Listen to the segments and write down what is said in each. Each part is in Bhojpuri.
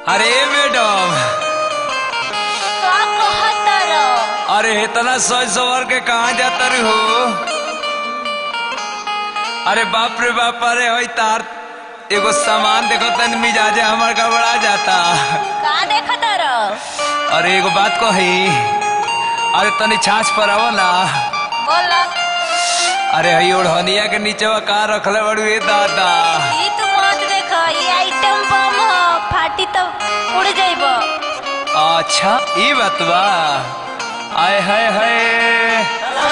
अरे मैडम का कहतर अरे इतना सज सवर के कहाँ जाता रे हो अरे बाप रे बाप अरे होई तार एगो सामान देखो तन मिजाजे हमार गड़बड़ा जाता का देखतर अरे एगो बात कही अरे तनी छाछ पर आवो ना बोल अरे हई ओढ़निया के नीचे का रखले बड़ू ए दादा ई तू मत देख ई आइटम बम ह फाटी तो उड़ जाइब अच्छा ई बात बा आय हाय हाय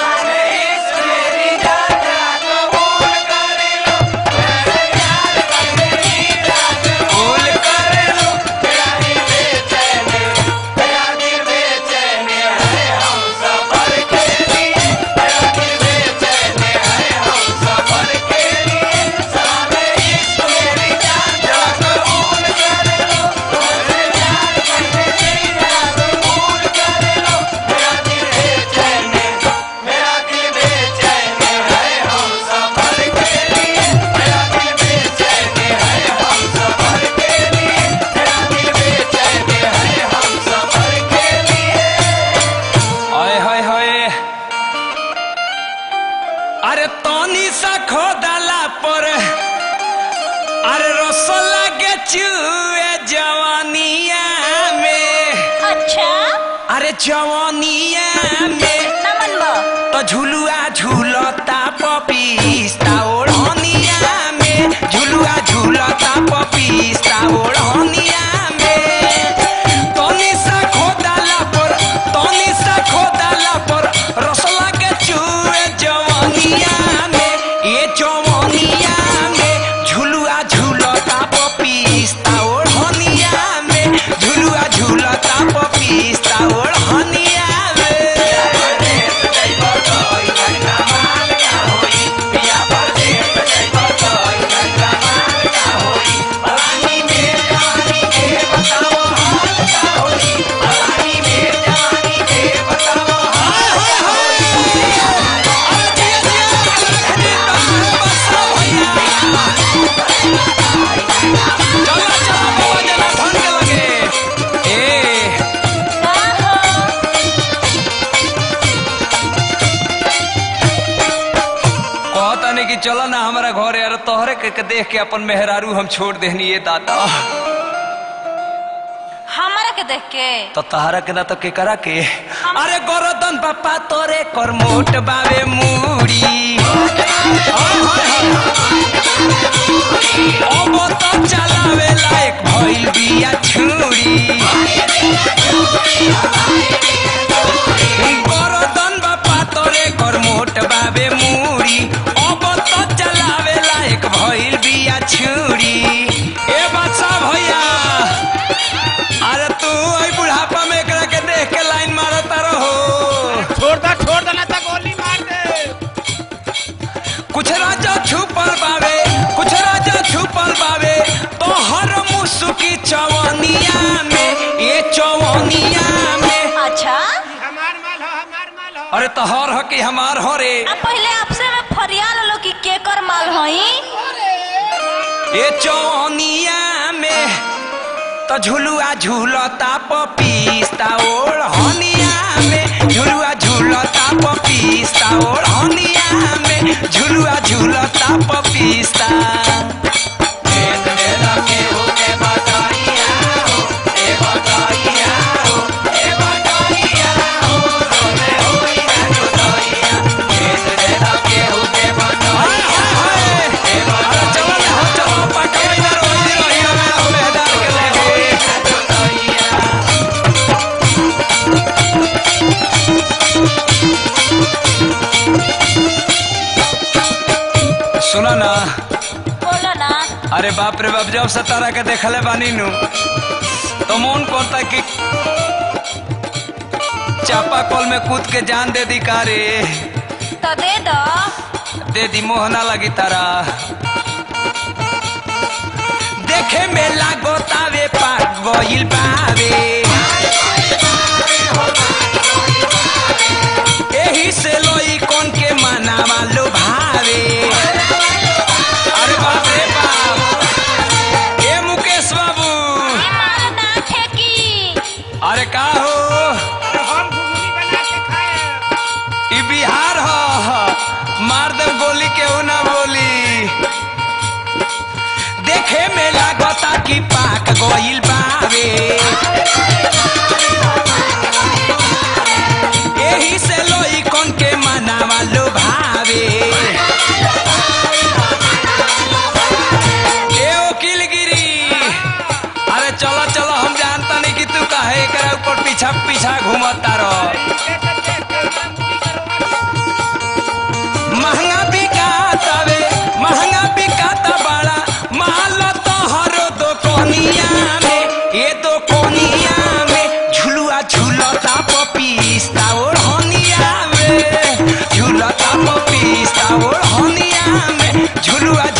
आय हाय हाय अरे तनी सा खोदला पर अरे रसोला के चुए जवानिया में अच्छा अरे जवानिया में नमन बा तो झुलुआ झूलता पपीस्ता ओढ़निया में झुलुआ झूलता पपीस्ता ओढ़निया में तनी सा खोदला पर तनी सा खोदला पर रसला के चूहे जवानिया में ये जवानिया में झुलुआ झूलता पपीस्ता ओढ़निया में झुलुआ झूलता पपीस्ता ओढ़निया में का हो कहतानी कि चलो ना हमारा घर यार तोहरे के, के देख के अपन मेहरारू हम छोड़ देहनी ये दादा हमरा के देख के तो तहरा के ना तो के करा के अरे गोरदन पापा तोरे कर मोट बावे मूड़ी अब तो चलावे लायक भइल बिया छुरी गोरदन बापा तोरे कर मोट बावे मूड़ी अब तो चलावे लायक भइल बिया छुरी ए बच्चा भैया अरे तू ओई बुढ़ापा में एकरा के देख के लाइन मारता रहो छोड़ दो छोड़ दो ना तो गोली मार दे कुछ राजा छुपल बावे कुछ राजा छुपल बावे तो हर मुसुकी चवनिया में ये चवनिया में अच्छा हमार माल हो हमार माल हो अरे तो हर हो कि हमार हो रे अब पहले आपसे मैं फरियाल लो कि केकर माल हई ये चवनिया में तो झुलुआ झूलता पपीस्ता ओढ़ हनिया में झुलुआ झूलता पपीस्ता ओढ़ हनिया में झुलुआ झूलता पपीस्ता हाय हाय हाय अरे चलो ना हो चलो पकड़ ना रोई रोई में मेहदार के लगे सुना ना बोलो ना अरे बाप रे बाप जब से तारा के देखले बानी नु तो मन करता कि चापा कल में कूद के जान दे दी का रे तो दे दो दे दी मोहना लगी तारा देखे में लागो तावे पाक गइल बावे एही से लोई कौन के मनावा लो भावे अरे बाप रे बाप ए मुकेश बाबू ई माल ना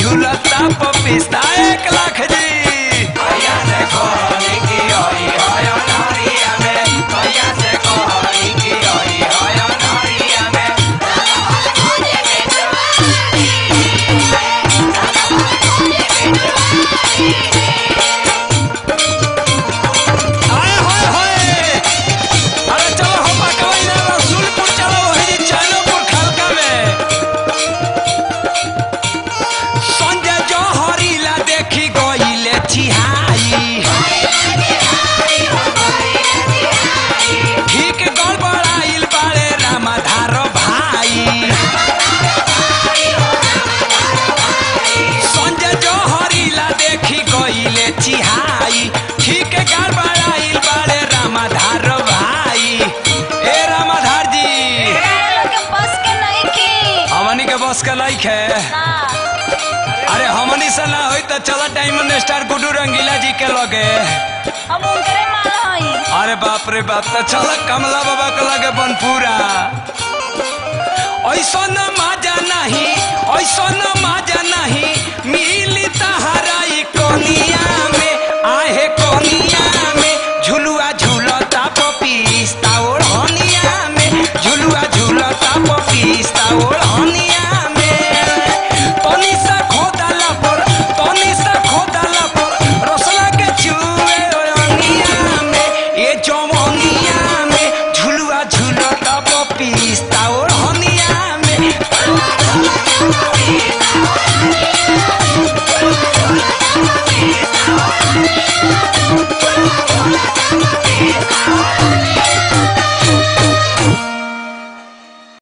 झूलता पपिस्ता एक लाख जी भैया से कहनी कि ओई होय नरिया में भैया से कहनी कि ओई होय नरिया में आए होय होय अरे चलो हम पकवाई ना रसूलपुर चलो वही चाइनापुर खलका में संजय जौहरीला देखी गईले चिहाई ठीक गड़बड़ाइल बाड़े रामाधार भाई संजय जौहरीला देखी गईले चिहाई ठीक गड़बड़ाइल बाड़े रामाधार भाई ए रामाधार जी तारा लोग के बस के नहीं की हमनी के बस के लाइक है ना अरे हमनी से ना होई तो चला डायमंड स्टार गुडू रंगीला जी के लगे हम उनकरे माल हई अरे बाप रे बाप तो चल कमला बाबा के लगे बनपुरा ऐसा न मजा नहीं